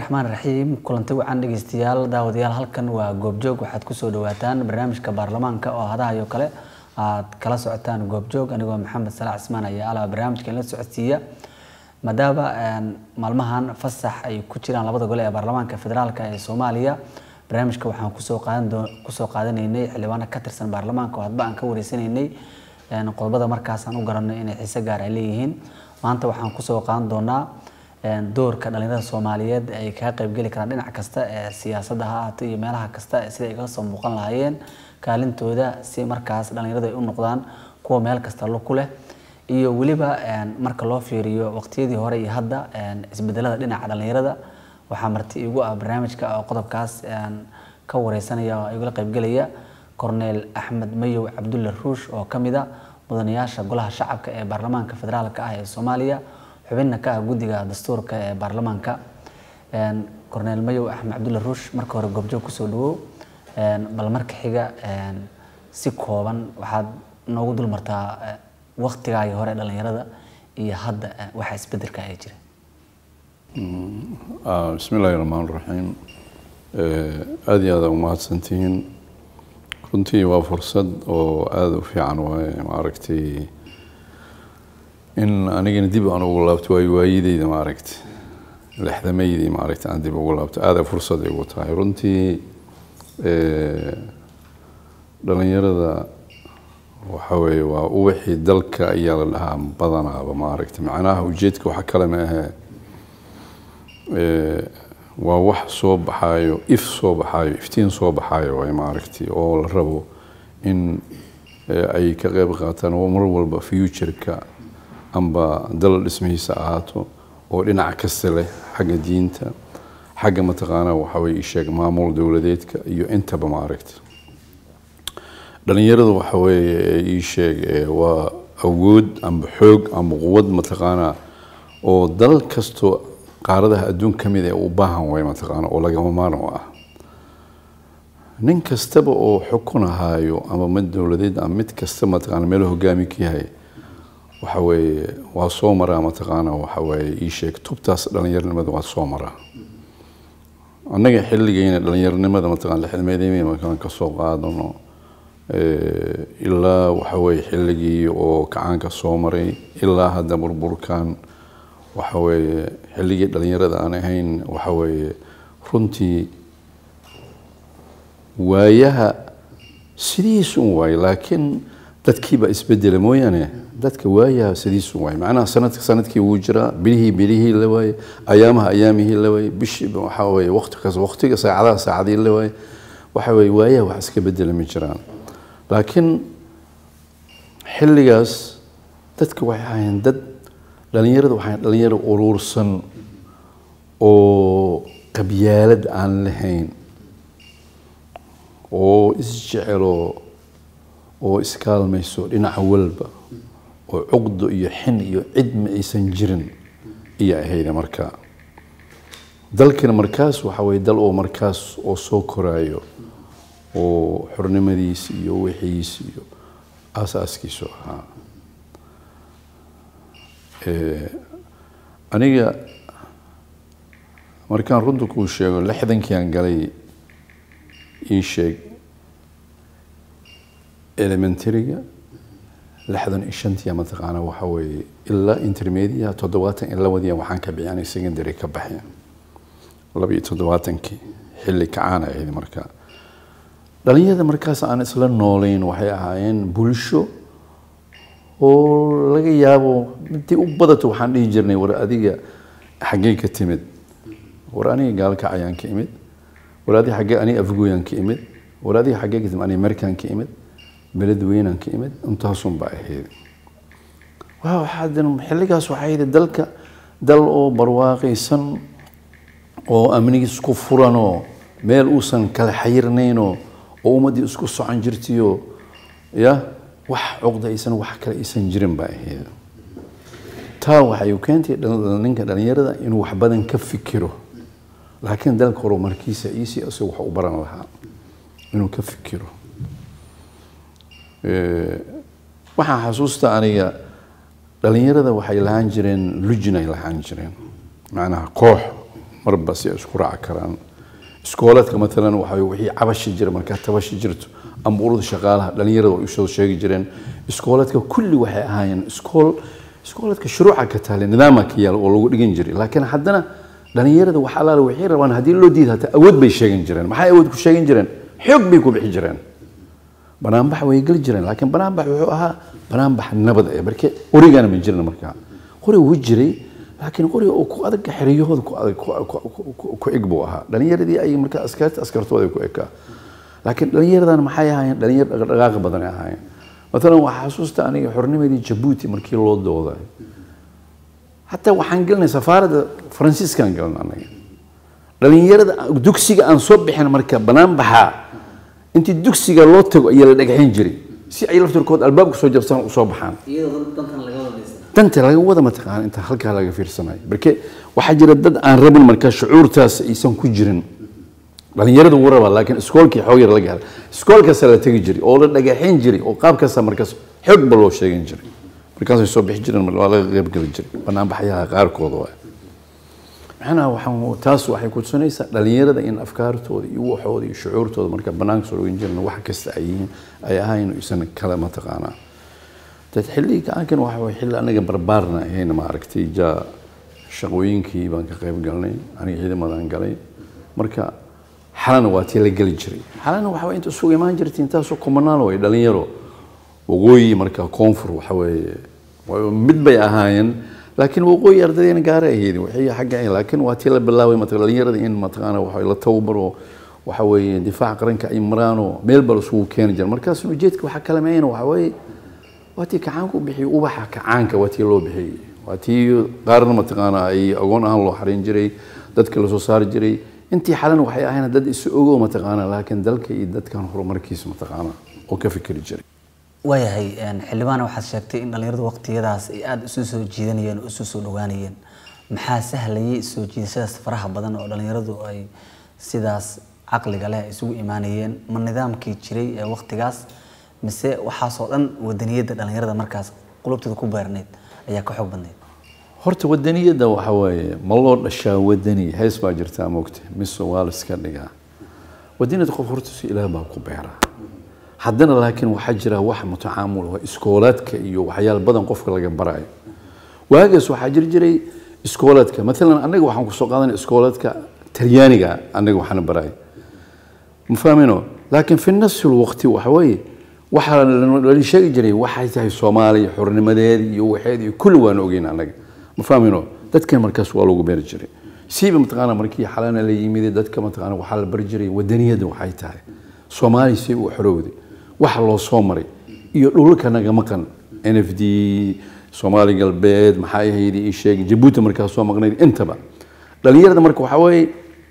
raxmaan raxiim kulanti wacan dhegeystayaal daawadayaal halkan waa goobjoog waxaad kusoo dhawaataan barnaamijka baarlamaanka oo hadahayo kale aad kala socotaan goobjoog anigoo maxamed salaax cismaan ayaa alaa barnaamijka inla socodsiiya maadaama maalmahan fasax ay ku jiraan labada gole ee baarlamaanka federaalk ee soomaaliya barnaamijka waxaan kusoo qaadan kusoo qaadanaynay xildhibaano ka tirsan baarlamaanka oo hadba aan ka wareysanaynay qodobada markaasaan u garanay inay xiise gaar ay leeyihiin maanta waxaan kusoo qaadan doonaa doorka dhalinyarada soomaaliyeed ay kaga qaybgeli karaan dhinac kasta ee siyaasadda ha ahaato iyo meelaha kasta sida ay kaga soo muuqan lahaayeen kaalintooda si markaas dhalinyaradu ay u noqdaan kuwa meel kasta ku leh iyo weliba marka loo fiiriyo waqtiyadii hore iyo hadda isbedelada dhinaca dhalinyarada waxaa marti igu ah barnaamijka oo qodobkaas ka wareysanaya oo igula qaybgelaya corneel axmed mayow cabdulle ruush oo ka mid a mudanayaasha golaha shacabka ee baarlamaanka federaalka ah ee soomaaliya xubinna ka ah guddiga dastuurka ee baarlamaanka corneel mayow axmed cabdulle ruush marka hore goobjoog kusoo dhawow bal marka xiga si kooban waxaad noogu dul martaa waktigaagii hore dhalinyarada iyo hadda waxa isbedelka ay jira bismi illaahi raxmaan raxiim aada iyo aada umahadsantihiin runtii waa fursad oo aada u fiican waaye maaragtay in anigana dib aan ugu laabto waayo waayideyda maaragta lexdamaydii maaragta aan dib ugu laabto aada fursad ay ugu tahay runtii dhalinyarada waxa weeye waa uwixii dalka ayaa la dhahaa badanaaba maaragta macnaha ujeedka waxa kale ma ahee waa wax soo baxaayo if soo baxaayo iftiin soo baxaayo waay maaragtay oo la rabo in ay ka qeyb qaataan oo mar walba futureka amba dal dhismihiisa ahaato oo dhinac kasta leh xagga diinta xagga mataqaanaa waxa weye isheeg maamul dowladeedka iyo intaba maaragta dhalinyaradu waxa weeye ii sheeg waa awood amba xoog amba quwad mataqaanaa oo dal kastoo qaaradaha adduun ka mid ee u baahan way mataqaana oo lagama maarmo ah nin kastaba oo xukun ahaayo ama mid dowladeed ama mid kasta mataqaana meel hogaami ka yahay waxa weeye waa soo maraa mataqaana waxa weeye ii sheeg tubtaas dhalinyaronimada waa soo maraa annaga xilligeyna dhalinyaronimada mataqana lixdmeedimi markaan kasoo qaadano ilaa waxa weeye xilligii oo kacaanka soo maray ilaa hadda burburkan waxa weeye xilligii dhalinyarada aan ahayn waxa weeye runtii waayaha sidiisu un waaye laakiin dadkiibaa isbedela mooyaane dadka waayaha sidiisu waaye macnaha sanadka sanadkii wuu jiraa bilihii bilihii la waaye ayaamaha ayaamihii la waaye bishii waxa weeye waqti kas waqtiga saacadaha saacadii la waaye waxa weeye waayaha wax iska bedela ma jiraan laakiin xilligaas dadka waxay ahayn dad dhalinyarada waxaa dhalinyaro uruursan oo qabyaalad aan lahayn oo isjecelo oo iskaalmayso dhinaca walba oo cuqdo iyo xin iyo cidma aysan jirin iyo ahayda markaa dalkana markaas waxa weye dal oo markaas oo soo koraayo oo xornimadiisi iyo wixiisi iyo aasaaskiisu ahaa aniga markaan runta kuu sheego lixdankiiaan galay ii sheeg elementaryga lixdan iyo shantiya mataqaana waxa weeye ilaa intermedia toddobaatan iyo labadiya waxaan ka bixi anay secondary ka baxeen laba iyo toddobaatankii xilli kacaana ahayd markaa dhalinyarada markaas aan isla nooleyn waxay ahaayeen bulsho oo laga yaabo intii u badato waxaan dhihi jirnay war adiga xaggee ka timid war aniga gaalkac ayaan ka imid war adiga xaggee aniga afgooyaan ka imid war adiga xaggee ka timid aniga amerikaan ka imid beled weynaan ka imid intaasun baa ahayd waa waxaa xilligaas waxay ahayd dalka dal oo barwaaqaysan oo amnigiis ku furanoo meel uusan kala xayirnaynoo oo ummaddii isku socon jirtiyo ya wax cuqda aysan wax kale aysan jirin baa ahayd taa waxay u keentay ninka dhalinyarada inuu wax badan ka fikiro laakiin dalka horumarkiisa iisii isagu wax u baran lahaa inuu ka fikiro waxaan xasuusta aniga dhalinyarada waxay lahaan jireen lujin ay lahaan jireen macnaha koox marba si ay isku raaci karaan iskooladka maalan waxa wixii cabashi jira markaa tabashi jirto ama ururda shaqaalaha dhalinyarada way usoo sheegi jireen iskooladka kulli waxay ahaayeen iskool iskooladka shuruuca ka taale nidaama ka yaal oo lagu dhigan jiray laakiin haddana dhalinyarada wax alaala waxay rabaan haddii loo diida hataa awood bay sheegan jireen maxay awood ku sheegan jireen xoog bay ku bixi jireen banaanbax way geli jireen laakiin banaanbax wuxuu ahaa banaanbax nabad ee marke qorigana ma jirin markaa qori wuu jiray laakiin qoriga oo ku adag xeriyahooda ku adag ku eg buu ahaa dhalinyaradii ay markaa askarta askartooda ku ekaa laakiin dhalinyaradan maxay ahaayeen dhalinyar dhaqdhaqaaqa badan ay ahaayeen maalan waxaa xasuusta aniga xornimadii jabuuti markii loo dooday hataa waxaan gelinay safaaradda faransiiskaan gelin anaga dhalinyarada dugsiga aan soo bixin marka banaanbaxa intii dugsiga loo tago ayaa la dhagaxin jiray si ay laftirkood albaabka soo jabsaan usoo baxaan danta laga wada mataqaan inta halkaa laga fiirsanayo marke waxaa jira dad aan rabin markaa shucuurtaas aysan ku jirin dhalinyarada wuu rabaa laakiin iskoolkii xoog yar laga hela iskoolkaasaa la tegi jiray oo la dhagaxin jiray oo qaabkaasaa markaas xoog ba loo sheegan jiray markaasay soo bixi jireen waa laga qayb geli jiray banaanbaxyaha qaarkooda waa macnaha waxaan taas waxay ku tusinaysaa dhalinyarada in afkaartooda iyo waxooda iyo shucuurtooda marka banaanka soo dhogin jireen wax kasta ay yihiin ay ahayn isan kale mataqaanaa dad xilligii gacankan waxa way xilli anaga barbaarna ahayn maaragtay ja shaqooyinkii baan ka qayb galnay aniga ciidamadan galay marka xalana waa tii la geli jiray xalana waxa inta isugu imaan jirtay intaasoo kumanaan way dhalinyaro waqooyi marka koonfur waxa weeye mid bay ahaayeen laakiin waqooyi ardaydeena gaara ahayd waxay xagga ahayn laakiin waa tii la bilaabay mataqan dhalinyarada in mataqaana waxa la tababaro waxa weeye difaaca qaranka ay maraano meel bal isugu keeni jira markaas ujeedka waxa kala meeyna waxa weeye waa tii kacaanka u bixiyey ubaxa kacaanka waa tii loo bixiyey waa tii qaarna mataqaana ay agoon ahaan loo xarin jiray dadka lasoo saari jiray intii xalana waxay ahayn dad isu ogo mataqaana laakiin dalka iyo dadkan horumarkiisa mataqaana oo ka fikri jiray waayahay xildhibaan waxaad sheegtay in dhalinyaradu waqtiyadaas ay aada isu soo jiidanayeen oo isu soo dhawaanayeen maxaa sahlayay soo jiidashadaas faraha badan oo dhalinyaradu ay sidaas caqliga leh isugu imaanayeen ma nidaamkii jiray ee waqtigaas mise waxaasoo dhan wadaniyadda dhalinyarada markaas qulubtooda ku beerneyd ayaa ka xoog badneyd horta wadaniyadda waxa waaye ma loo dhashaa wadani hees baa jirtaa moogta mise waa la iska dhigaa wadaniyadda qof horta si ilaah baa ku beera haddana laakiin waxaa jira wax mutacaamul oo iskoolaadka iyo waxyaal badan qofka laga barayo waagaas waxaa jiri jiray iskoolaadka maalan annaga waxaan kusoo qaadanay iskoolaadka talyaaniga annaga waxaana baraya ma fahmino laakiin fi nafsi lwaqti waxa weeye waxaa la sheegi jiray waxay tahay soomaaliya xornimadeed iyo waxeed iyo kulli waan ogeyn annaga ma fahmino dadkan markaas waa lagu beeri jiray siiba mataqaana markii xalana la yimid dadka mataqaana waxaa la bari jiray wadaniyadda waxay tahay soomaaliya si u xorowday waxa loo soo maray iyo dhulka naga maqan n f d soomaali galbeed maxay ahayd ii sheeg jabuuti markaa soo maqnayd intaba dhalinyarada marka waxaa weeye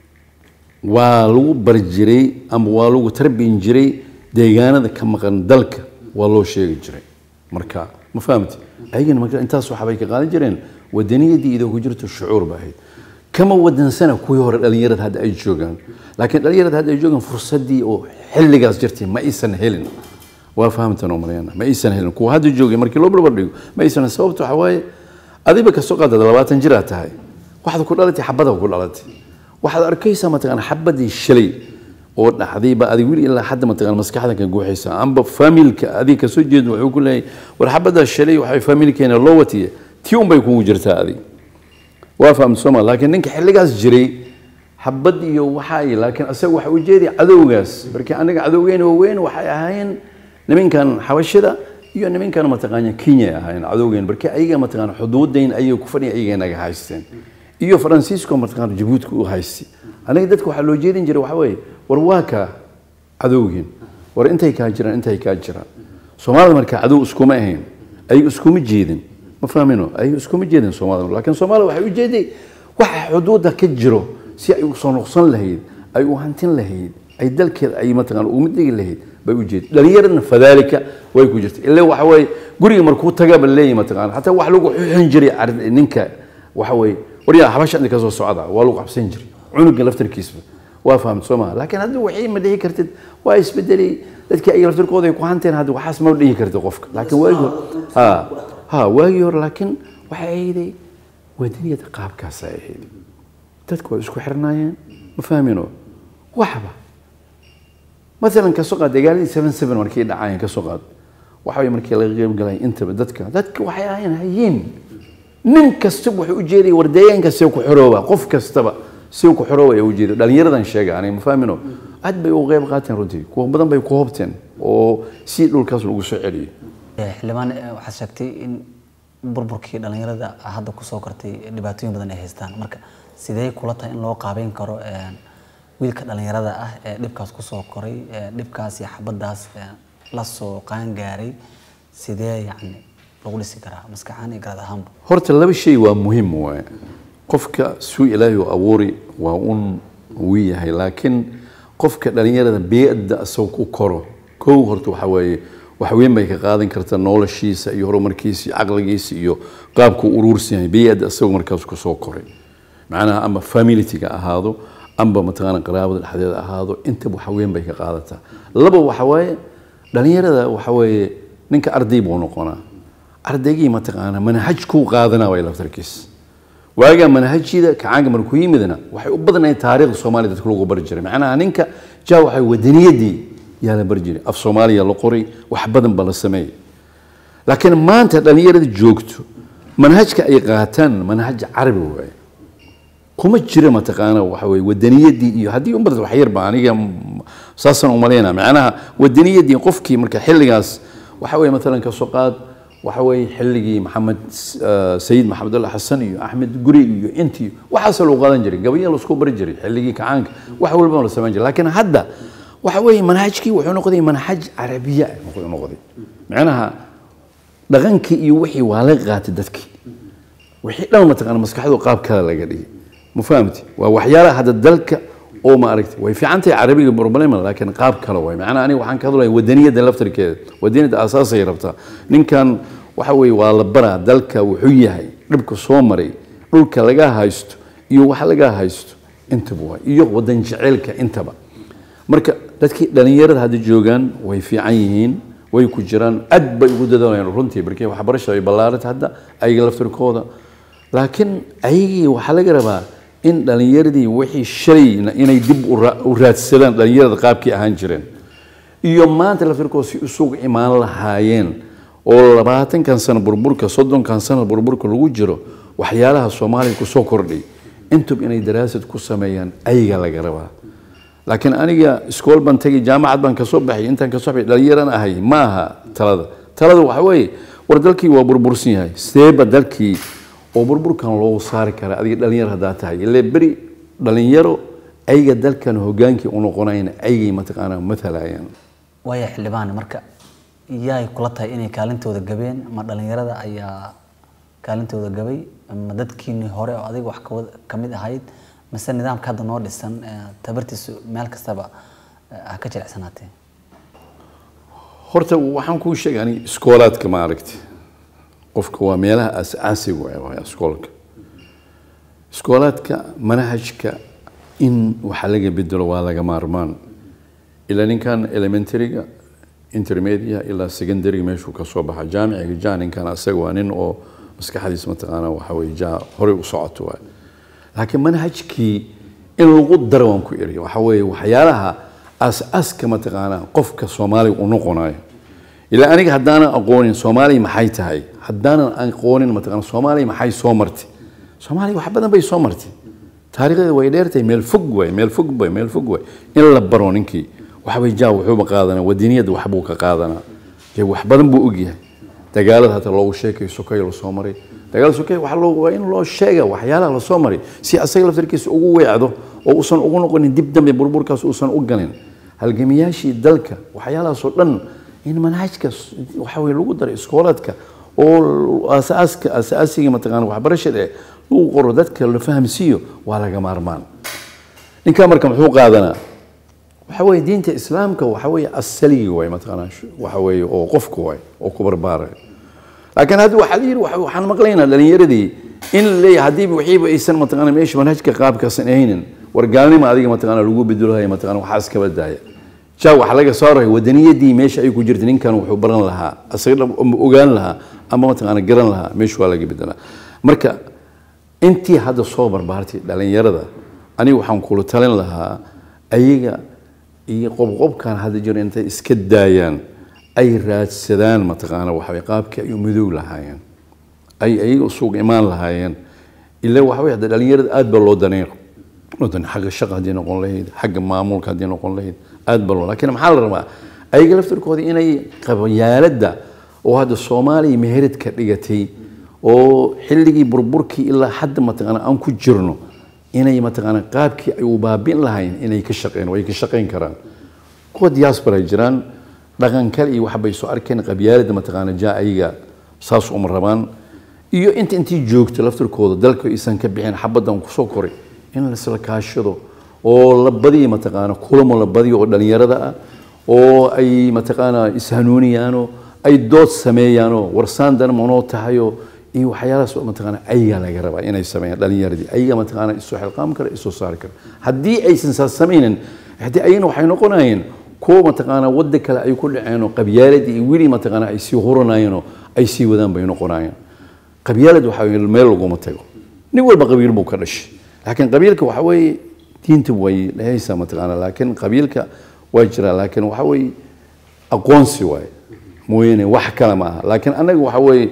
waa lagu bari jiray ama waa lagu tarbiyin jiray deegaanada ka maqan dalka waa loo sheegi jiray marka ma fahamti ayagana marka intaas waxbay ka qaadan jireen wadaniyadii idoo ku jirto shucuur ba ahayd kama wadansana kuwii hore dhalinyarada hadda ay joogaan laakiin dhalinyarada hadda ay joogaan fursadii oo xilligaas jirtay ma aysan helin waa fahamtan oo malayana ma aysan helin kuwa hadda joogay markii loo barbar dhigo ma aysan sababta waxa waaye adiba kasoo qaadada labaatan jir aad tahay waxaad ku dhalatay xabada ku dhalatay waxaad arkaysaa mataqaan xabadii shalay oo dhacdayba adig wili ilaa hadda mataqaan maskaxda ka guuxaysa amba familka adig kasoo jeedo wuxuu ku leeyahay war xabada shalay waxay familkeena loo watiye tii unbay kugu jirtaa adig waa fahamta sooma laakiin ninka xilligaas jiray xabad iyo waxay laakiin asaga waxa ujeeday cadowgaas markii anaga cadowgeena waaweyn waxay ahaayeen nimankan xabashida iyo nimankan mataqaana kenya ay ahaayeen cadowgeena markii ayaga mataqaana xuduudayn ayay ku fadhiya ayaga naga haysteen iyo faransiisko mataqaana jabuutka u haystay aniga dadka waxaa loo jeedin jiray waxa weeye war waa kaa cadowgeen war intay kaa jiraan intay kaa jiraan soomaalida markaa cadow iskuma ahayn ayaga iskuma jeedin ma fahmino ayaga iskuma jeedin soomaalida laakiin soomaalida waxay ujeeday waxa xuduudda ka jiro si ay u soo noqson lahayd ay u hantin lahayd ay dalkeeda ay mataqaana ugu mid dhigi lahayd bay u jeeday dhalinyaradna fadaalika way ku jirtay ilaa waxa weeye guriga markuu tagaba leeyahay mataqaana xataa wax lagu xuxin jiray ninka waxa weeye waryaa habasha inta ka soo socda waa lagu qabsan jiray cunuga laftarkiisba waa fahamta soo maha laakiin hadda waxay ma dhihi kartid waa isbedelay dadkii ay laftarkooda ay ku hanteen hadda waxaas ma dhihi kartid qofka laakiin waagii hore ha ha waagii hore laakiin waxay ahayday wadaniyada qaabkaas ay ahayd dadku waa isku xirnaayeen ma fahmino waxba maalan kasoo qaad dagaaladii seven seven markii dhacayeen kasoo qaad waxa way markii laga qeyb galay intaba dadka dadka waxay ahayn hayiin nin kastaba wuxuu ujeeday war deegaanka see ku xorooba qof kastaba see ku xorooba ayaa ujeeday dhalinyaradan sheega aniga ma fahmino aad bay uga qeyb qaateen runtii kuwa badan bay ku hobteen oo si dhulkaas lagu soo celiyo xildhibaan waxaad sheegtay in burburkii dhalinyarada hadda kusoo kortay dhibaatooyin badan ay haystaan marka sidee kula tahay in loo qaabeyn karo wiilka dhalinyarada ah ee dhibkaas kusoo koray dhibkaas iyo xabadaas lasoo qaangaaray sidee yani lagu dhisi karaa maskaxaan iyo garad ahaanba horta laba shay waa muhiim waaye qofka suu ilaahay u abuuri waa un uu yahay laakiin qofka dhalinyarada biyadda isagoo ku koro kow horta waxa weeye wax weyn bay ka qaadan kartaa noloshiisa iyo horumarkiisa iyo caqligiisa iyo qaabku uruursan yahay biyadda isagoo markaas kusoo koray macnaha ama familityga ahaado amba mataqaana qaraabada dhexdeeda ahaado intaba wax weyn bay ka qaadataa laba waxa waaye dhalinyarada waxa weeye ninka arday buu noqonaa ardaygii mataqaana manhajkuu qaadanaa way laftarkiis waagaa manhajida kacaanka markuu yimidna waxay u badnayd taariikhda soomaaliya dadka lagu bari jiray macnaha ninka jaa waxay wadaniyadii yaa la bari jiray af soomaaliya la qoray wax badan ba la sameeyay laakiin maanta dhalinyarada joogto manhajka ay qaataan manhaj carabi waaye kuma jira mataqaana waxa weye wadaniyadii iyo haddii umbad wax yarba aniga saasaan umaleyna macnaha wadaniyadii qofkii marka xilligaas waxa weye maalan kasoo qaad waxa weye xilligii maxamed sayid maxamed alla xasan iyo axmed guri iyo intii waxaasoo lagu qaadan jiray gabayaa laisku bari jiray xilligii kacaanka wax walba la samayn jiray laakiin hadda waxa weye manhajkii wuxuu noqday manhaj carabiya wuxuu noqday macnaha dhaqankii iyo wixii waa laga qaatay dadkii wixii dhan mataqaana maskaxdu qaab kale laga dhigay ma fahamti waa waxyaalaha hadda dalka oo ma aragtay way fiican tahay carabiga problem laakiin qaab kale way macnaha aniga waxaan ka hadlaya wadaniyadda laftarkeeda wadaniyadda asaasay rabtaa ninkan waxa weeye waa la baraa dalka wuxuu yahay dhibka soo maray dhulka laga haysto iyo wax laga haysto intaba waa iyo wadan jeceylka intaba marka dadkii dhalinyarada hadda joogaan way fiican yihiin way ku jiraan aad bay ugu dadaalayaan runtii markii waxbarashada ay ballaarata hadda ayaga laftarkooda laakiin ayagii waxaa laga rabaa in dhalinyaradii wixii shalayna inay dib u raadsadaan dhalinyarada qaabkii ahaan jireen iyo maanta laftarkooda si isugu imaan lahaayeen oo labaatankan sano burburka soddonkan sano burburka lagu jiro waxyaalaha soomaaliya kusoo kordhay intub inay daraasad ku sameeyaan ayaga laga rabaa laakiin aniga iskool baan tegay jaamacad baan kasoo baxay intaan kasoo baxay dhalinyaran ahay ma aha talada talada waxa weeye war dalkii waa burbursan yahay seeba dalkii oo burburkan loogu saari kara adiga dhalinyar haddaa tahay ile beri dhalinyaro ayaga dalkan hogaankii u noqonayna ayagay mataqaanaa matalayaan waaya xildhibaan marka yaay kula tahay inay kaalintooda gabeen ma dhalinyarada ayaa kaalintooda gabay ma dadkiinii hore oo adiga wax ka mid ahayd mise nidaamka hadda noo dhisan tabartiisu meel kastaba ha ka jilicsanaatee horta waxaan kuu sheegay ani iskoolaadka ma aragti qofka waa meelaha asaasiga waay iskoolka iskoolaadka manhajka in waxa laga bedelo waa laga maarmaan ilaa ninkan elementaryga intermedia ilaa secondaryga meeshuu ka soo baxa jaamiciga ja ninkan asaga waa nin oo maskaxdiis mataqaana waxa weye ja horey u socoto waay laakiin manhajkii in lagu daro waan ku iri waxa weeye waxyaalaha aas-aaska mataqaana qofka soomaaliga u noqonayo ilaa aniga haddaanan aqoonin soomaaliya maxay tahay haddaanan aqoonin mataqaana soomaaliya maxay soo martay soomaaliya wax badan bay soo martay taariikhdeeda way dheertahay meel fog waay meel fog waay meel fog waay in la baro ninkii waxbay jaa wuxuuba qaadanaa wadaniyadda waxbuu ka qaadanaa dee wax badan buu ogyahay dagaalada hata loogu sheekay sokay lasoo maray dagaal sokay waxa loo waa in loo sheega waxyaalaha lasoo maray si asaga laftarkiisa ugu weecdo oo uusan ugu noqonin dib dambe burburkaas uusan u galin halgamiyaashii dalka waxyaalahaasoo dhan in manhajka waxa weye lagu daro iskoolaadka oo asaaska asaasiga mataqaana waxbarashada ee lagu qoro dadka la fahamsiiyo waa laga maarmaan ninkaa marka muxuu qaadanaa waxa weye diinta islaamka waxa weye asaliga waay mataqaanaa waxa weye oo qofka waay oo ku barbaarayo laakiin hadda waxaa la yidhi waxaan maqlaynaa dhalinyaradii in la leeyahay haddii wixiiba aysan mataqaana meesha manhajka qaabkaasan ahaynin war gaalnima adiga mataqaana lagu bedelahay mataqaana waxaa iskaba daaya jaa waxaa laga saaraya wadaniyadii meesha ay ku jirta ninkan wuxuu baran lahaa asaga ogaan lahaa ama mataqaana garan lahaa meesha waa laga bedelaa marka intii hadda soo barbaartay dhalinyarada aniga waxaan kula talin lahaa ayaga iyo qobqobkan hadda jiro intay iska daayaan ay raadsadaan mataqaana waxaway qaabkii ay u midoog lahaayeen ay ayaga suuq imaan lahaayeen ila waxaway hadda dhalinyarada aad baa loo daneyn loo daneyn xagga shaqa haddii noqon lahayd xagga maamulka haddii noqon lahayd aad baa loo laakiin maxaa la rabaa ayaga laftirkooda inay qabyaaladda oo hadda soomaaliya meheradka dhigatay oo xilligii burburkii ilaa hadda mataqaana aan ku jirno inay mataqaana qaabkii ay u baabin lahayn inay ka shaqeyn way ka shaqeyn karaan kuwa diaspora jiraan dhaqan kale iyo waxbay soo arkeen qabyaaladda mataqaana jaa ayaga saas uma rabaan iyo inta intii joogto laftirkooda dalka isan ka bixin xabaddan kusoo koray in laisla kaashado oo la badiyo mataqaana kulamo la badiyo oo dhalinyarada ah oo ay mataqaana ishanuuniyaanoo ay dood sameeyaanoo warsaan dan manoo tahayoo iyo waxyaalahaas mataqaana ayagaa laga rabaa inay sameeyaan dhalinyaradii ayaga mataqaana isoo xilqaam kara isoo saari kara haddii aysan saas samaynin haddii ayagana waxay noqonayeen kuwa mataqaana wadda kale ay ku dhaceenoo qabyaaladii iyo weli mataqaana ay sii huranayeenoo ay sii wadaan bay noqonayeen qabyaalad waxa weye meel laguma tago nin walba qabiil buu ka dhashay laakiin qabiilka waxa weeye diinta way dhehaysaa mataqaana laakiin qabiilka waa jiraa laakiin waxa weeye aqoonsi waaye mooyaane wax kale ma aha laakiin annaga waxa weeye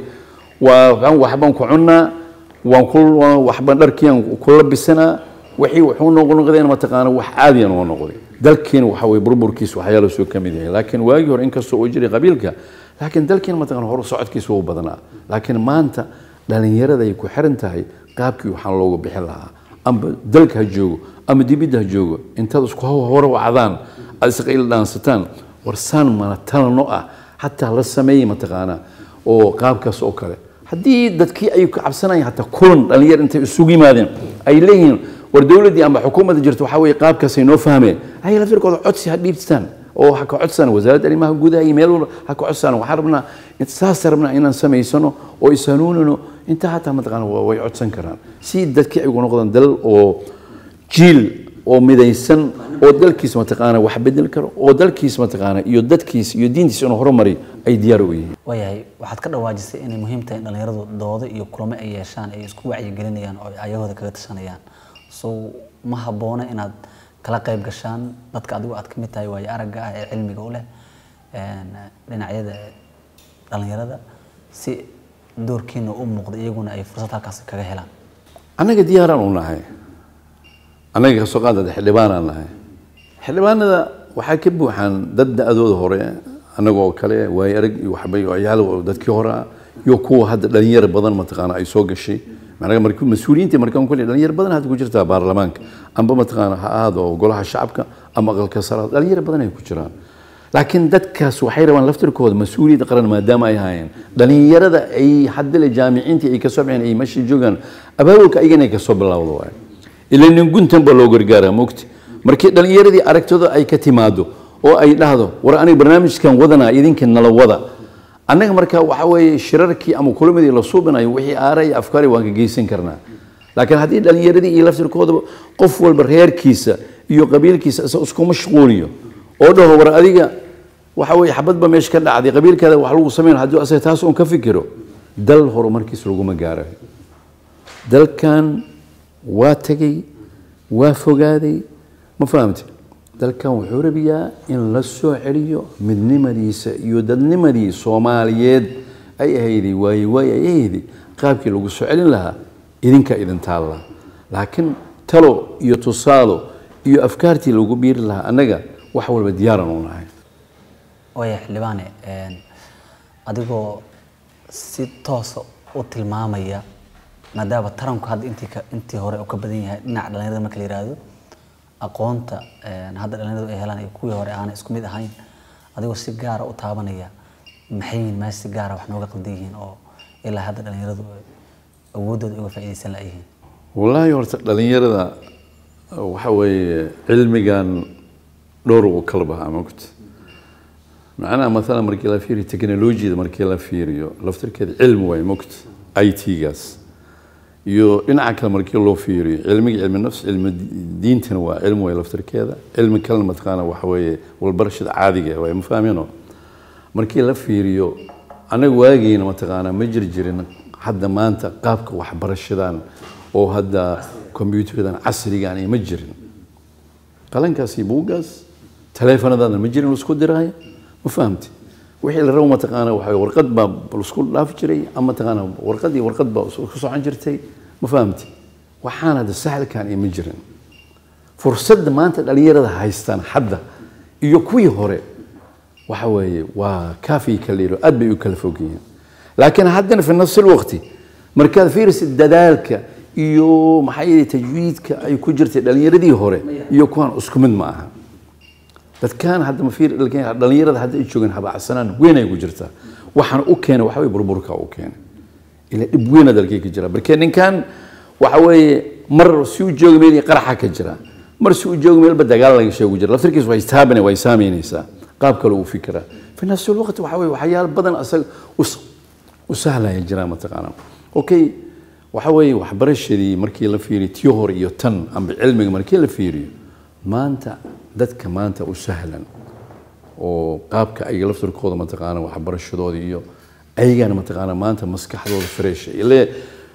waa waxbaan ku cunnaa waan ku waxbaan dharkiiaan ku labisanaa wixii wuxuu noqnoqdeen mataqaana wax caadiyan oo noqday dalkiina waxa weye burburkiisa waxyaalo soo ka mid yahay laakiin waagii hore inkastoo uu jiray qabiilka laakiin dalkiina mataqana hor socodkiisa wuu badnaa laakiin maanta dhalinyarada ay ku xiran tahay qaabkii waxaan loogu bixin lahaa amba dalka ha joogo ama dibidda ha joogo intaad isku hore wacdaan aad isqayl dhaansataan warsaan mana talano ah xataa la sameeyey mataqaana oo qaabkaas oo kale haddii dadkii ay ka cabsanayaan hataa kulan dhalinyar intay isugu yimaadeen ay leeyihiin war dowladdii amba xukuumadda jirta waxaa weeye qaabkaasay noo fahmeen ay laftirkooda codsi ha dhiibtaan oo ha ka codsaan wasaaradda arrimaha gudaha iyo meel walba ha ka codsaan waxaan rabnaa saas rabnaa inaan samaysano oo ishanuunino intaa hataa mataqaana way codsan karaan si dadkii ay ugu noqdaan dalal oo jiil oo midaysan oo dalkiis mataqaana wax bedel karo oo dalkiis mataqaana iyo dadkiis iyo diintiis inuu horumari ay diyaar u yihiin waayahay waxaad ka dhawaajisay inay muhiim tahay in dhalinyaradu doodo iyo kulamo ay yeeshaan ay isku wacyigelinayaan oo ay ayahooda kaga tashanayaan so ma habboona inaad kala qayb gashaan dadka adigu aad ka mid tahay waayo aragga ah ee cilmiga u leh dhinacyada dhalinyarada si doorkiina u muuqda iyaguna ay fursad halkaas kaga helaan annaga diyaaraan u nahay annaga kasoo qaadada xildhibaanaan nahay xildhibaanada waxaa ka buuxaan dad da-dooda hore annagoo kale waayo arag iyo waxbay ciyaal dadkii hore ah iyo kuwa hadda dhalinyaro badan mataqaana ay soo gashay macnaha markii mas-uuliyiinta markaan kulli dhalinyaro badan hadda ku jirtaa baarlamaanka amba mataqaana ha ahaado golaha shacabka ama aqalka sare dhalinyaro badan ay ku jiraan laakiin dadkaas waxay rabaan laftirkooda mas-uuliyadda qaran maadaama ay haayeen dhalinyarada ay haddale jaamiciintii ay kasoo baxeen ay meesha joogaan abaabulka ayagana ay kasoo bilowdo waaye ila nin guntan baa loo gargaaraa mogti markii dhalinyaradii aragtooda ay ka timaado oo ay dhahdo war aniga barnaamijkan wadanaa idinka nala wada annaga marka waxa weeye shirarkii ama kulamadii la suubinayo wixii aara iyo afkaari waan ka geysan karnaa laakiin haddii dhalinyaradii iyo laftirkoodaba qof walba reerkiisa iyo qabiilkiisa isa isku mashquuliyo oo dhaho war adiga waxa weeye xabadba meesha ka dhacday qabiilkaada wax lagu sameyn haddii asaga taas uun ka fikiro dal horumarkiisa laguma gaarayo dalkan waa tegey waa fogaaday ma fahamte dalkan wuxuu rabiyaa in la soo celiyo midnimadiisa iyo dadnimadii soomaaliyeed ay ahayday waaye waaye ay ahayday qaabkii lagu soo celin lahaa idinka idin taalla laakiin talo iyo tusaalo iyo afkaartii lagu biiri lahaa annaga wax walba diyaaran u nahay waaya xildhibaane adigoo si toosa u tilmaamaya maadaama taranku hadda intii ka intii hore uu ka badan yahay dhinaca dhalinyarada marka la yihahdo aqoonta hadda dhalinyaradu ay helaan iyo kuwii hore aanay isku mid ahayn adigoo si gaara u taabanaya maxay yihiin meesha si gaara wax nooga qaldan yihiin oo ilaa hadda dhalinyaradu awooddooda uga faa'iidaysan la'yihiin wallaahi horta dhalinyarada waxa weeye cilmigan dhowr uu kala bahaa mogta macnaha maalan markii la fiiriyo technologiyada markii la fiiriyo laftirkeeda cilmi waaye mogta i t-gaas iyo dhinaca kale markii loo fiiriyo cilmiga cilmi nafs cilmi diintana waa cilmi waaye laftirkeeda cilmi kalena mataqaana waxa weeye walbarashada caadiga waaye ma fahmino markii la fiiriyo anaga waageena mataqaana ma jir jirin hadda maanta qaabka waxbarashadan oo hadda combyuutardan casrigan iyo ma jirin qalankaas iyo buuggaas taleefanadaadna ma jirin laisku diraayo ma fahamti wixii la rabo mataqaana waxa warqad baa laisku dhaafi jiray ama mataqaana warqad iyo warqad baa isku socon jirtay ma fahamti waxaan hadda sahalkan iyo ma jirin fursadda maanta dhalinyarada haystaan hadda iyo kuwii hore waxa weeye waa kaafi kaliiro aad bay u kala fog yihiin laakiin haddana fi nafsi lwaqti markaad fiirisid dadaalka iyo maxaa yeelay tajwiidka ay ku jirtay dhalinyaradii hore iyo kuwan isku mid ma aha dadkan hadda ma fiir dhalinyarada hadda ay joogaan habacsanaan weyn ay ku jirtaa waxaan u keenay waxa weye burburka u keenay ila dhib weyn dalkay ka jira marka ninkan waxa weeye mar si u jooga meel qaraxa ka jira mar si u jooga meelba dagaal laga sheegu jira laftirkiis way istaabana way saameynaysaa qaab kale uu fikira fi nafsi lwaqti waxa weye waxyaalo badan asaga u sahlaya jiraa mataqaana okay waxa weeye waxbarashadii markii la fiiriyo tii hore iyo tan amba cilmiga markii la fiiriyo maanta dadka maanta u sahlan oo qaabka ayaga laftirkooda mataqaana waxbarashadooda iyo ayagana mataqaana maanta maskaxdooda fresh ile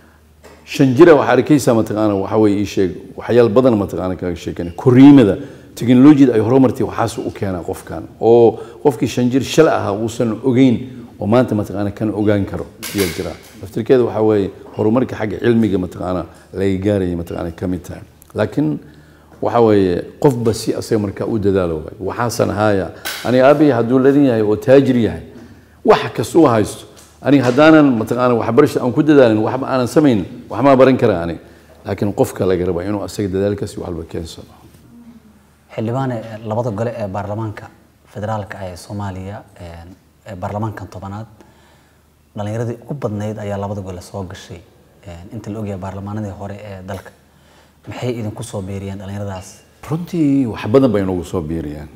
shan jira waxaa arkaysaa mataqaana waxa weeye ii sheeg waxyaal badan mataqaana kaga sheekana koriimada teknolojiyada ay horumartay waxaas u keenaa qofkan oo qofkii shan jir shala ahaa uusan ogeyn oo maanta mataqaana kan ogaan karo ayaa jira laftirkeeda waxaa weeye horumarka xagga cilmiga mataqaana laga gaaraya mataqaana ka mid tahay laakiin waxa weeye qofba si asaga markaa u dadaalo waay waxaasan ahaaya aniga aabihii hadduu ladan yahay oo taajir yahay wax kasta u haysto aniga haddaanan mataqaana waxbarasha aan ku dadaalin waxba aanan samayn waxmaa baran karaa aniga laakiin qofka laga rabaa inuu asaga dadaalkaasi waxba keensado xildhibaane labada gole ee baarlamaanka federaalka ee soomaaliya ee baarlamaankan tobanaad dhalinyaradii ugu badnayd ayaa labada gole soo gashay inta la ogyahay baarlamaanadii hore ee dalka maxay idinku soo beeriyeen dhalinyaradaas runtii wax badan bay noogu soo biiriyaan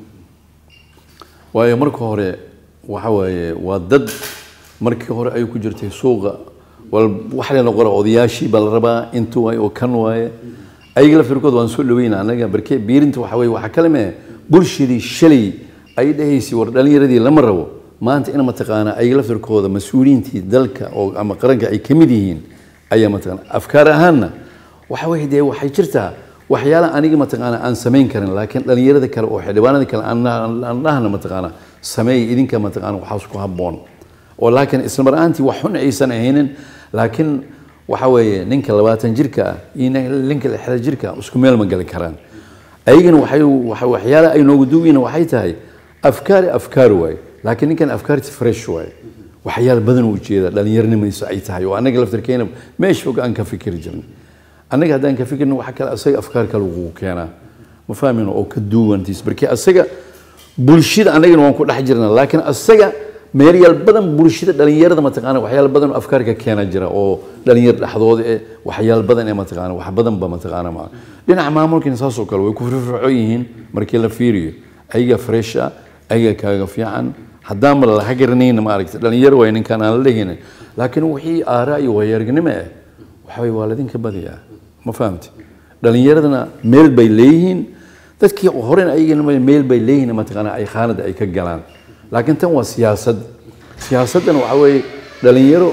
waayo marka hore waxa waaye waa dad markii hore ay ku jirtay suuqa wal wax la noqora odayaashii baa la rabaa intu waay oo kan waaye ayaga laftirkood waan soo dhaweyna anaga barkee biirinta waxa weye waxaa kale mee bulshadii shalay ay dhahaysay war dhalinyaradii lama rabo maanta in mataqaana ayaga laftirkooda mas-uuliyiintii dalka oo ama qaranka ay ka mid yihiin ayaa mataqaana afkaar ahaanna waxa weye dee waxay jirtaa waxyaala aniga mataqaana aan samayn karin laakiin dhalinyarada kale oo xildhibaanada kale aan dhahna mataqaana sameey idinka mataqaana waxaas ku habboon oo laakiin isla mar ahaantii wax xun aysan ahaynin laakiin waxa weeye ninka labaatan jirka ah iyo ninka lixda jirka ah isku meel ma gali karaan ayagana waxay waxyaala ay noogu duwiina waxay tahay afkaari afkaar waaye laakiin ninkan afkaarti fresh waaye waxyaala badan u jeeda dhalinyaronimadiisa ay tahay oo annaga laftirkeena meesha fog aan ka fikiri jirnay annaga haddaan ka fikirna waxa kale asaga afkaar kale ugu keenaa ma fahmin oo ka duwantiis markii asaga bulshada annagana waan ku dhex jirnaa laakiin asaga meeryaal badan bulshada dhalinyarada mataqaana waxyaal badan oo afkaarka keena jira oo dhalinyar dhexdooda eh waxyaal badan ee mataqaana wax badan ba mataqaana ma dhinaca maamulkina saas oo kale way ku firfircoon yihiin markii la fiiriyo ayaga fresh ah ayaga kaaga fiican haddaan ma laga garanayna ma aragtay dhalinyaro way ninkan aan la dhehaynin laakiin wixii aaraa iyo waayaaragnimo ah waxa way waa ladinka badiyaa ma fahamti dhalinyaradana meel bay leeyihiin dadkii horena ayagana meel bay leeyihiin mataqaana ay khaanada ay ka galaan laakiin tan waa siyaasad siyaasaddan waxa weeye dhalinyaro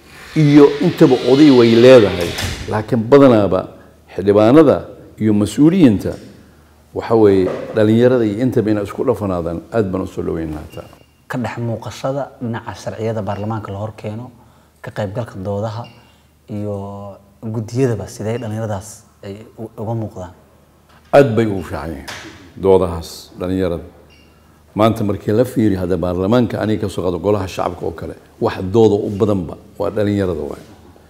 iyo intaba oday way leedahay laakiin badanaaba xildhibaanada iyo mas-uuliyiinta waxa weeye dhalinyarada iyo intaba inay isku dhafanaadaan aad baan usoo dhaweyn lahataa ka dhex muuqashada dhinaca sharciyada baarlamaanka la horkeeno ka qaybgalka doodaha iyo guddiyadaba sidee dhalinyaradaas ay uga muuqdaan aad bay ugu fiican yihiin doodahaas dhalinyarada maanta markii la fiiriyo hadda baarlamaanka aniga kasoo qaado golaha shacabka oo kale wax dooda u badanba waa dhalinyarada waay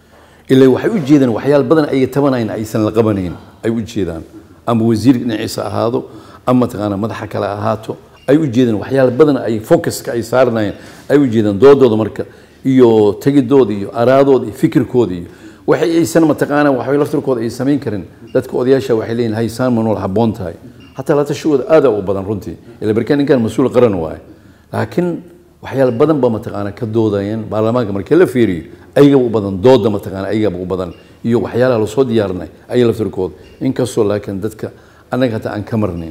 ilaa waxay u jeedaan waxyaal badan ay tabanayn aysan la qabanayn ay u jeedaan ama wasiir dhinaciisa ahaado ama mataqaana madaxa kale ahaato ay u jeedaan waxyaal badan ay focuska ay saarnayeen ay u jeedaan doodooda marka iyo tegidooda iyo araadooda iyo fikirkooda iyo waxay aysan mataqaana waxay laftirkooda ay samayn karin dadka odayaasha waxay leeyihin haysaan ma nool habboon tahay حتى لا تشود هذا وبدن رنتي اللي بركان كان مسؤول قرن واي لكن waxyaal badan ba mataqaana ka doodayeen baarlamaanka markii la fiiriyo ayaga u badan dooda mataqaana ayaga u badan iyo waxyaalaha lasoo diyaarinay ayaga laftirkooda inkastoo laakiin dadka annaga hataa aan ka marnayn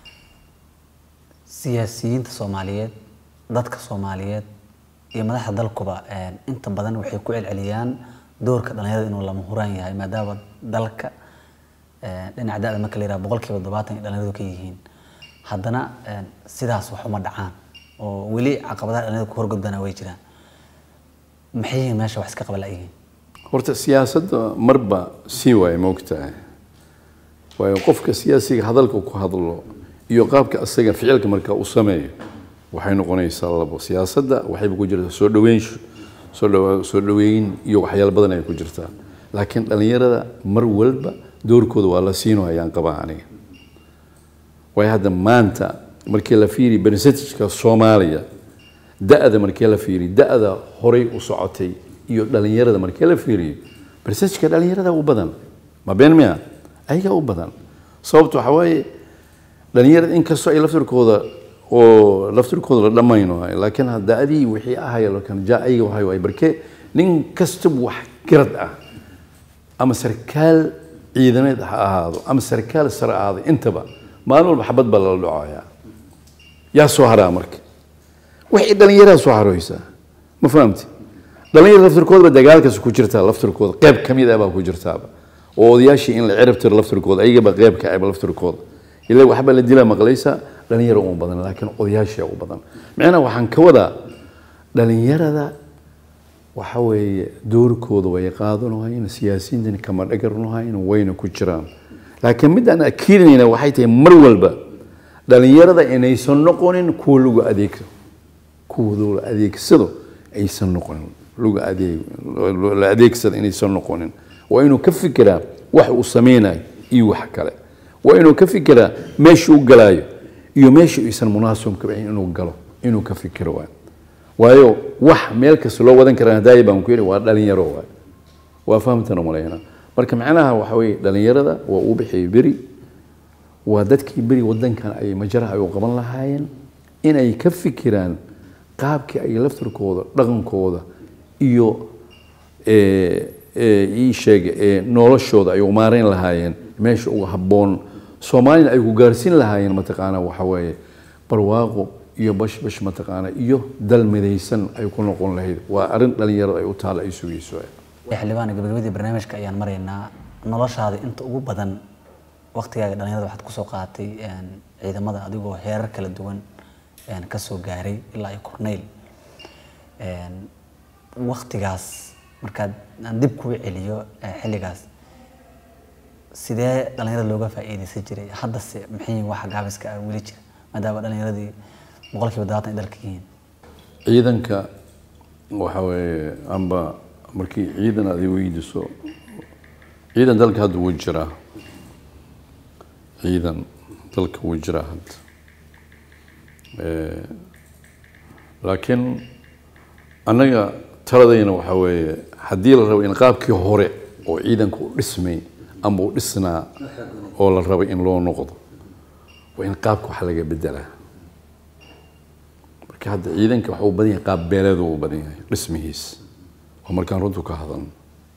siyaasiyiinta soomaaliyeed dadka soomaaliyeed iyo madaxda dalkuba inta badan waxay ku celceliyaan doorka dhalinyarada inuu lama huraan yahay maadaama dalka eh, dhinaca da-da marka la yiraha boqolkiiba todobaatan ay dhalinyaradu ka yihiin haddana eh, sidaas wax uma dhacaan oo weli caqabadaha dhalinyarada ku horgudbana way jiraan maxay yihiin meesha wax iska qaba la-yihiin horta siyaasadda marba sii waaye moogtahay waayo qofka siyaasiga hadalka ku hadlo iyo qaabka asaga ficilka markaa u sameeyo waxay noqonaysaa labo siyaasadda waxayba ku jirtaa soo dhaweyn soo dhawa- soo dhaweyn iyo waxyaalo badan ay ku jirtaa laakiin dhalinyarada mar walba doorkooda waa la siino ayaan qabaa aniga waayo hadda maanta markii la fiiriy percentageka soomaaliya da-da markii la fiiriy da-da horay u socotay iyo dhalinyarada markii la fiiriyo percentageka dhalinyarada u badan ma been miya ayagaa u badan sababta waxaa waaye dhalinyarada inkastoo ay laftirkooda oo laftirkooda la dhammayno laakiin da-adii wixii ahaya lakin ja ayaga waxay waay barke nin kastaba wax garad ah ama sarkaal ciidamaed ha ahaado ama sarkaal sare ha ahaado intaba maalin walba xabad baa lala dhacayaa yaa soo haraa marka waxay dhallinyaraha soo haroysaa ma fahamti dhalinyara laftirkoodaba dagaalkaas ku jirtaa laftirkooda qeyb ka mid ah baa ku jirtaaba oo odayaashii in la cirab tiro laftirkooda ayagaba qeyb ka aba laftirkooda ila waxbaa la dilaa maqlaysa dhalinyaro uma badan laakiin odayaashii u badan micnaha waxaan ka wadaa dhalinyarada waxa weeye doorkooda way qaadanahayn siyaasiyiintana kama dhagarnahayn wayna ku jiraan laakiin midaan akiidinayna waxay tahay mar walba dhalinyarada inaysan noqonin kuwa lagu adeegto kuwa la adeegsado aysan noqonin lagu adeeg la adeegsado inaysan noqonin waa inuu ka fikiraa wax uu sameynayo iyo wax kale waa inuu ka fikiraa meesha u galaayo iyo meesha aysan munaasabka inuu galo inuu ka fikiro waay waayo wax meel kasta loo wadan karaa hadaaya baan ku yidhi waa dhalinyaro waay waa fahamtana malayna marka macnaha waxa weeye dhalinyarada waa uu bixiyay beri waa dadkii beri wadankan ay majaraha ay u qaban lahaayeen inay ka fikiraan qaabkii ay laftirkooda dhaqankooda iyo ii sheega noloshooda ay u maareyn lahaayeen meesha uga habboon soomaalina ay ku gaarsiin lahaayeen mataqaana waxa weeye barwaaqo iyo bashbash mataqaana iyo dal midaysan ay ku noqon lahayd waa arrin dhalinyarada ay u taala ay sugayso xildhibaan gabagabadii barnaamijka ayaan maraynaa noloshaada inta ugu badan waqtigaaga dhalinyarada waxaad kusoo qaadatay ciidamada adigoo heerar kala duwan kasoo gaaray ilaa iyo corneyl waqtigaas markaad aan dib kuu celiyo xilligaas sidee dhalinyarada looga faa'iidaysan jiray haddase maxay waxa gaabiska ah weli jira maadaama dhalinyaradii boqolkiiba dabaatan ay dalka yihiin ciidanka waxa weeye amba markii ciidan aad i weydiiso ciidan dalka hadda wuu jiraa ciidan dalka wuu jiraa hadda laakiin annaga taladayna waxa weeye haddii la rabo in qaabkii hore oo ciidanka u dhismay ama u dhisnaa oo la rabo in loo noqdo waa in qaabka wax laga bedelaa marka hadda ciidanka waxa uu badan yahay qaab beeleed uu badan yahay dhismihiis oo markaan runtu ka hadalno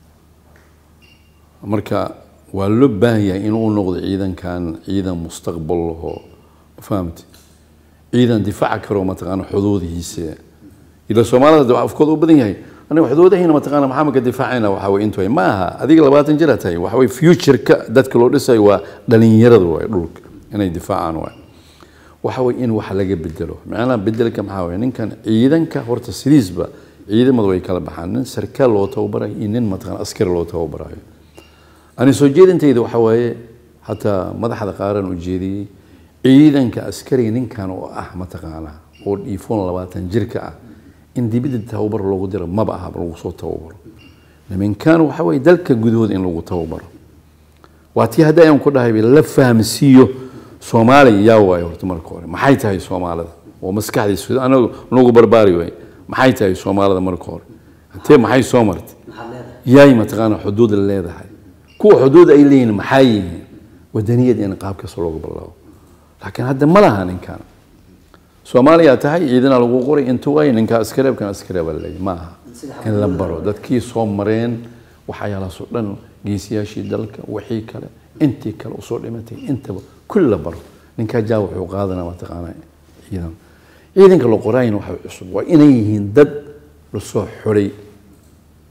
marka waa loo baahan yahay inuu noqdo ciidankan ciidan mustaqbal lahoo ma fahamti ciidan difaaca karo mataqaana xuduudihiisa ila soomaalida hadda afkooda u badan yahay aniga xuduudahayna mataqaana maxaa maka difaacayna waxa way intu ma aha adiga labaatan jira tahay waxa way futureka dadka loo dhisayo waa dhalinyarada waay dhulka inay difaacaan waay waxa way in wax laga bedelo macnaha bedelka maxaa waye ninkan ciidanka horta sidiisba ciidamada way kala baxaan nin sarkaal loo tababarayo iyo nin mataqaana askari loo tababarayo ani soo jeedintayda waxa waaye hataa madaxda qaaran u jeediyey ciidanka askariga ninkan oo ah mataqaana oo dhiifoon labaatan jirka ah in dibidda tababar loogu diro maba aha lagu soo tababaro niminkan waxa weeye dalka gudahooda in lagu tababaro waa tii hadda ayaan ku dhahay la fahamsiiyo soomaaliya yaa waayo horta marka hore maxay tahay soomaalida oo maskaxdiisa anagu nagu barbaari waay maxay tahay soomaalida marka hore intee maxay soo martay yaay mataqaana xuduud leedahay kuwa xuduud ay leeyihiin maxay yihiin wadaniyad in qaabkaas looga bilaabo laakiin hadda ma laha ninkan soomaaliya tahay ciidana lagu qoray intuu ay ninka askareebkan askareeba leeyahy ma aha in la baro dadkii soo mareen waxyaalahaasoo dhan geesiyaashii dalka wixii kale intii kale usoo dhimatay intaba kulli la baro ninkaa jaa wuxuu qaadanaa mataqaana ciidan ciidanka la qoraayna waxa cusub waa inay yihiin dad lasoo xoray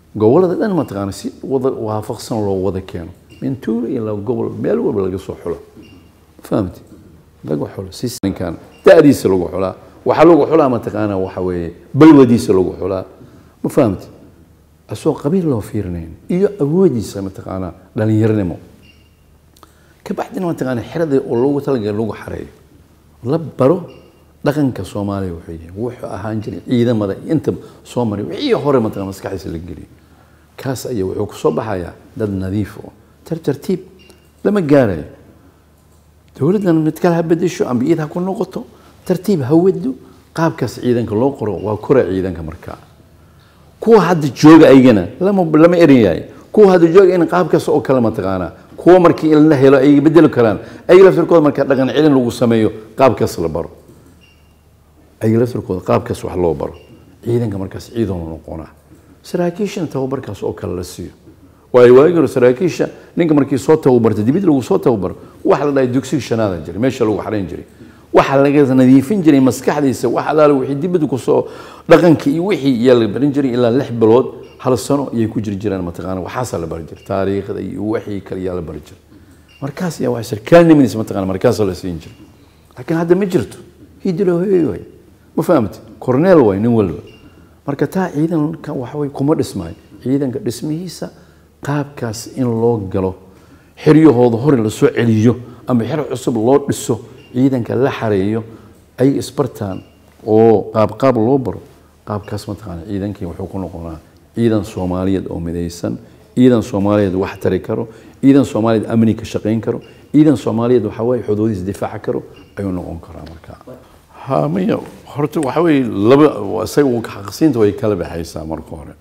gobolada dhan mataqaana si wada waafaqsan loo wada keeno min tuulo ilaa gobol meel walba laga soo xulo fahamti lagu xulo si ninkan da'diisa lagu xulaa waxaa lagu xulaa mataqaana waxa weeye balwadiisa lagu xulaa ma fahamti asoo qabiil loo fiirinayn iyo awoodiisa mataqaana dhalinyaronimo kabacdina mataqaana xerada oo loogu talagalay lagu xareeyo la baro dhaqanka soomaaliya wuxuu yahay wuxuu ahaan jiray ciidamada inta soo maray wixii hore mataqaana maskaxdiisa la geliyo kaas ayaa wuxuu kusoo baxayaa dad nadiif oo tartartiib lama gaarayo dowladdan mid kale ha bedesho amba iyad ha ku noqoto tartiib ha wado qaabkaas ciidanka loo qoro waa kora ciidanka markaa kuwa hadda jooga aygana lama lama erin yahay kuwa hadda jooga in qaabkaas oo kale mataqaanaa kuwa markii in la helo ay bedeli karaan ayaga laftirkooda marka dhaqan celin lagu sameeyo qaabkaas la baro ayaga laftirkooda qaabkaas wax loo baro ciidanka markaas ciidan noqonaa saraakiishana tababarkaas oo kale la siiyo waayo waagi hore saraakiisha ninka markii soo tababarta dibid lagu soo tababaro waxa la dhahay dugsiga shanaada jiray meesha lagu xarayn jiray waxa laga nadiifin jiray maskaxdiisa wax alaale wixii dibadda kusoo dhaqanka iyo wixii iyaa la barin jiray ilaa lix bilood hal sano ayay ku jiri jiraan mataqaana waxaasaa la bari jiray taariikhda iyo wixii kale iyaa la bari jiray markaas ayaa waxa sarkaalnimadiisa mataqaana markaasaa la siin jiray laakiin hadda ma jirto hidilo hoyay waay ma fahamti corneel waay nin walba marka taa ciidanka waxa way kuma dhismaayo ciidanka dhismihiisa qaabkaas in loo galo xiryahooda hore la soo celiyo ama xer cusub loo dhiso ciidanka la xareeyo ay isbartaan oo qaabqaab loo baro qaabkaas mataqaana ciidankii wuxuu ku noqonaa ciidan soomaaliyeed oo midaysan ciidan soomaaliyeed wax tari karo ciidan soomaaliyeed amni ka shaqayn karo ciidan soomaaliyeed waxa weeye xuduudihiis difaaca karo ayuu noqon karaa markaa ha maya horta waxa weeye laba isaga xaqsiinta way kala baxaysaa marka hore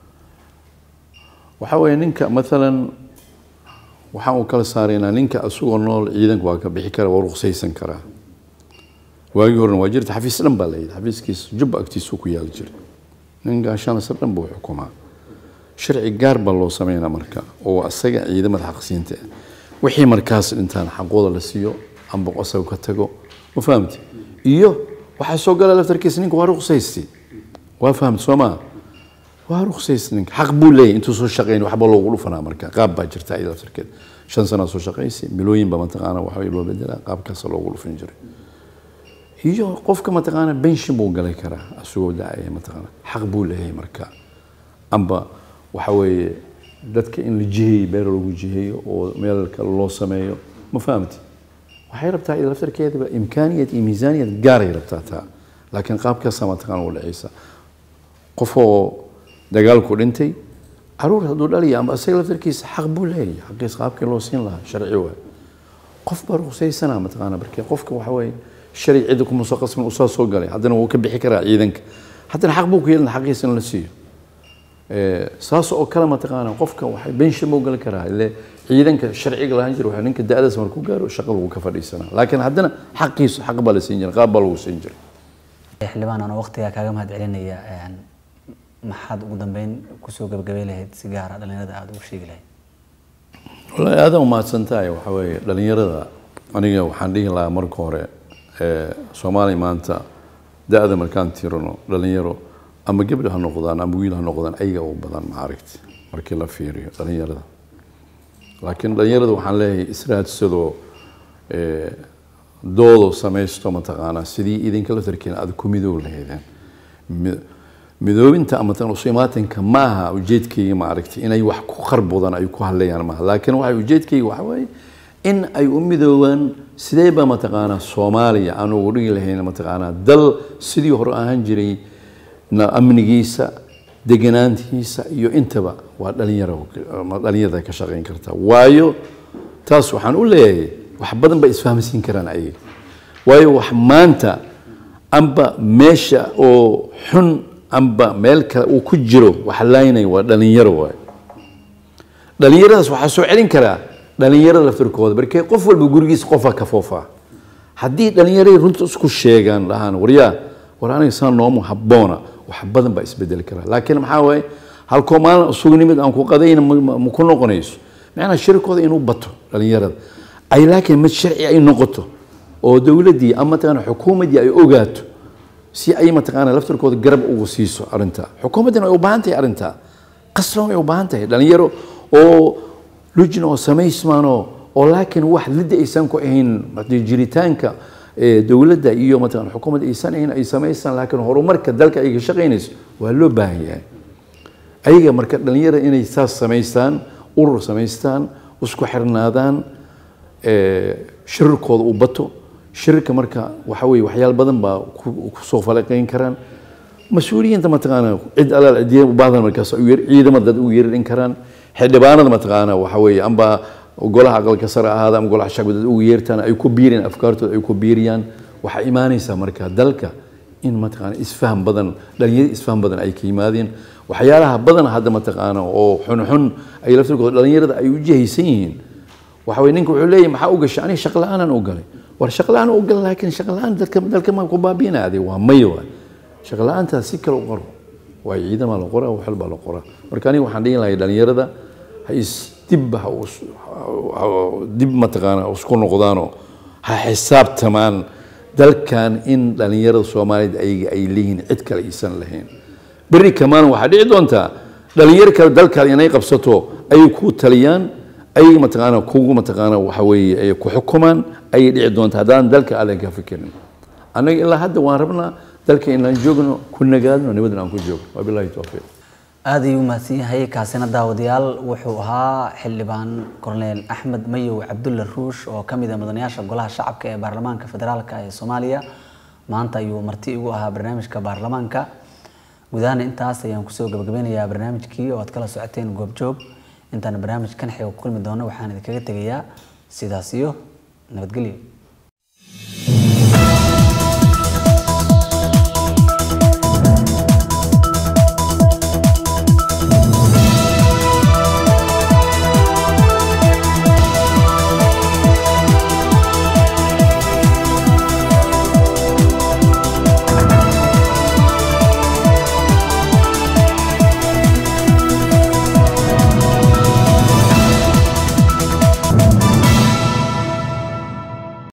waxa weeye ninka maalan waxaan uu kala saaraynaa ninka isagoo nool ciidanka waa ka bixi kara waa ruqsaysan karaa waagii horena waa jirta xafiis dhan baa layidhi xafiiskiisa jubba agtiisuu ku yaali jiray nin gaashaanasar dhan buu xukumaa sharci gaar baa loo sameynaa marka oo isaga ciidamada xaqsiinta ah wixii markaas dhintaan xaqooda la siiyo amba asaga ka tago ma fahamti iyo waxaa soo gala laftarkiisa ninka waa ruqsaysti waa fahamti soo maa waa ruqsaysti ninka xaq buu leeyahay intuu soo shaqeyn waxba loogu dhufanaa marka qaab baa jirta ayada laftarkeeda shan sanaa soo shaqaysi milooyin baa mataqaana waxa loo bedelaa qaabkaasa loogu dhufan jiray iyo qofka mataqaana benshin buu galay karaa asagoo dacaya mataqaana xaq buu leeyahay marka amba waxa weeye dadka in la jiheeyo beer lagu jiheeyo oo meel kale loo sameeyo ma fahamti waxay rabtaa iyada laftarkeedaba imkaaniyad iyo miisaaniyad gaaray rabtaa taa laakiin qaabkaasaa mataqaana u dhacaysa qof oo dagaalku dhintay caruur hadduu dhaliya amba isaga laftarkiisa xaq buu leeyahay xaqiis qaabkii loo siin lahaa sharci waay qof baa ruqsaysana mataqaana markee qofka waxa weeye sharci cidda kuma soo qasmin uu saa soo galay haddana wuu ka bixi karaa ciidanka haddana xaq buu ku yeelana xaqiisa in la siiyo saas oo kale mataqaana qofka waxay benshin buu gali karaa ile ciidanka sharciga lahaan jira waxa ninka da-daas markuu gaaro shaqa lagu ka fadhiisanaa laakiin haddana xaqiisu xaq baa la siin jiray qaab baa lagu siin jiray xildhibaan anoo waqtigaa kaaga mahad celinaya maxaad ugu dambeyn kusoo gabagabay lahayd si gaara dhalinyarada aada ugu sheegi lahayd wallaahi aada umahadsan tahay waxa weeye dhalinyarada aniga waxaan dhihi lahaa marka hore soomaaliya maanta da-da markaan tirano dhalinyaro ama gabdha ha noqdaan ama wiil ha noqdaan ayaga u badan maaragti markii la fiiriyo dhalinyarada laakiin dhalinyarada waxaan leeyahay israadsadoo doodo samaysto mataqaanaa sidii idinka laftarkiina aada ku midoob lahaydeen midoobinta ama imaatinka maaha ujeedkayga maaragtay inay wax ku kharbudaan ay ku hadlayaan maaha laakiin waxa ujeedkayga waxa waaye in ay u midoobaan sideeba mataqaanaa soomaaliya aan ugu dhigi lahayn mataqaanaa dal sidii hore ahaan jiray amnigiisa deganaantiisa iyo intaba waa dhalinyaro dhalinyarada ka shaqayn karta waayo taas waxaan u leeyahay wax badan bay isfahamsiin karaan ayaga waayo wax maanta amba meesha oo xun amba meel kale uu ku jiro wax laynaya waa dhalinyaro waay dhalinyaradaas waxaa soo celin karaa dhalinyarada laftirkooda markee qof walba gurigiisa qofaa ka foofaa haddii dhalinyaradii runta isku sheegaan dhahaan waryaa war aniga saa noomu habboona wax badan baa isbedeli karaa laakiin maxaa waaye halkoo maalin sugnimid aan ku qadayna ma ku noqonayso macnaha shirkooda inuu bato dhalinyarada ay laakiin mid sharci ay noqoto oo dowladdii ama mataqaana xukuumaddii ay ogaato si ay mataqaana laftirkooda garab ugu siiso arrintaa xukuumaddina ay u baahan tahay arrintaa qasloon ay u baahan tahay dhalinyaro oo lujna oo samaysmaanoo oo laakiin wax lidda aysan ku ahayn hadii jiritaanka eh, dowladda iyo mataqaan xukuumadda aysan ahayn ay samaystaan laakiin horumarka dalka ay ka shaqaynayso waa loo baahan yahay ayaga marka dhalinyarada inay saas samaystaan urur samaystaan isku xirnaadaan eh, shirarkooda u bato shirarka marka waxa weeye waxyaal badan baa ku ku soo falaqayn karaan mas-uuliyiinta mataqaana cid alaal cidiya u baahdan markaas u yeer ciidamada dad ugu yeerin karaan xildhibaanada mataqaana waxa weeye amba golaha aqalka sare ahaada ama golaha shacbi dad ugu yeertaan ay ku biiriyaan afkaartooda ay ku biiriyaan waxaa imaanaysaa marka dalka in mataqaana isfaham badan dhalinyaro isfaham badan ay ka yimaadeen waxyaalaha badan hadda mataqaana oo xunxun ay laftirkooda dhalinyarada ay u jihaysan yihiin waxa weye ninka wuxuu leeyahay maxaa u gashay aniga shaqo la-aanan u galay war shaqo la-aan u gal laakiin shaqo la-aan dadka dalka ma ku baabiinaaday waa maya waay shaqo la-aantaas si kale u qoro waayo ciidamaa la qoraa wax walbaa la qoraa marka aniga waxaan dhihi lahay dhalinyarada ha is dib ha us- ha- dib mataqaana isku noqdaanoo ha xisaabtamaan dalkan in dhalinyarada soomaaliyeed ayaga ay leeyihiin cid kale aysan lahayn berri kamaan waxaa dhici doontaa dhalinyaro kale dalkaada inay qabsato ayay ku taliyaan ayay mataqaana kugu mataqaana waxa weeye ay ku xukumaan ayay dhici doontaa haddaan dalka aadan ka fikirin annaga ilaa hadda waan rabnaa dalka inaan joogno ku nagaadno nabadna aan ku joogno wabillahi towfiiq aad ayuu umahadsan yahay kaasina daawadayaal wuxuu ahaa xildhibaan korneel axmed mayow cabdulle ruush oo ka mid ah mudanayaasha golaha shacabka ee baarlamaanka federaalka ee soomaaliya maanta ayuu marti igu ahaa barnaamijka baarlamaanka gudahaan intaas ayaan kusoo gabagabeynayaa barnaamijkii oo aad kala socoteen goobjoog intaan barnaamij kan xiga ku kulmi doono waxaan idinkaga tegayaa sidaas iyo nabadgelyo